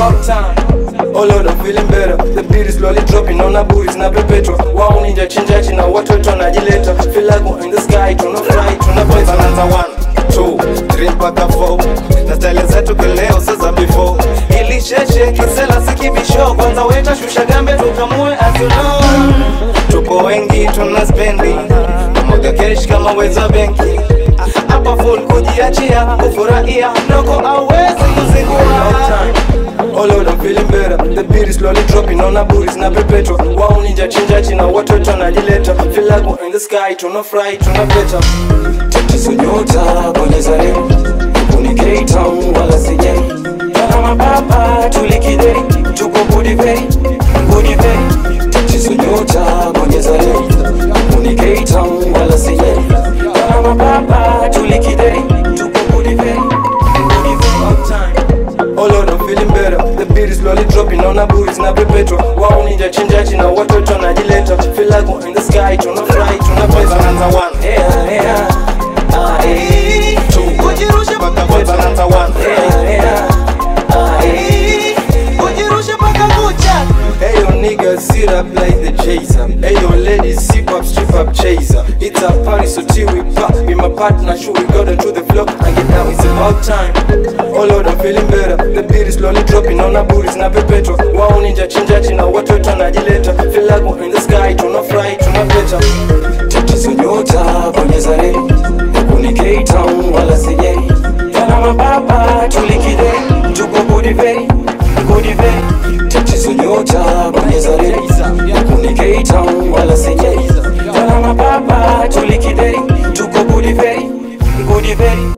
about time. Oh Lord, I'm feeling better. The beat is slowly dropping on a booties na perpetual. Wao ninja chinjachi na watoto wanajileta. Feel like we're in the sky, tuna fly, tuna pesa. Tunaanza one, two, three mpaka four na style zetu kileo sasa before ili sheshe kisela sikibisho kwanza weta shusha gambe tukamue as you know tupo wengi tuna spendi mwaga cash kama weza benki hapa full kujiachia kufurahia noko awezi kuzingua Oh Lord, I'm feeling better. The beat is slowly dropping on a booties na perpetual. Wao ninja chinjachi na watoto wanajileta. Feel like we're in the sky, tuna fly, tuna peta. tatizo nyota bonyeza leo kuni K-Town wala sijai kama mapapa tulikideri tuko budiveri budiveri tatizo nyota bonyeza leo kuni K-Town wala sijai kama mapapa tulikideri tuko budiveri budiveri Oh Lord, I'm feeling better. The beat is slowly dropping on a booties na perpetual. Wao ninja chinjachi na watoto wanajileta. Feel like we're in the sky, tuna fly, tuna pesa. Tunaanza one, Hea, hea, ah, eh. two, kujirusha mpaka four. Tunaanza one, Hea, hea, ah, eh. kujirusha mpaka kucha Hey yo niggas, sit up like the chaser. Hey yo ladies, sip up, strip up, chaser. It's a party, so till we pop. Be my partner, shoot, we got to the floor and get down. It's about time. Oh Lord, I'm feeling better. The beat is slowly dropping on our booties na perpetual. Wao ninja chinjachi na watoto wanajileta. Feel like we're in the sky, tuna fly, tuna peta. tatizo nyota bonyeza leo kuni K-Town wala sijai kana mapapa tulikideri tuko budiveri budiveri tatizo nyota bonyeza leo kuni K-Town wala sijai kana mapapa tulikideri tuko budiveri budiveri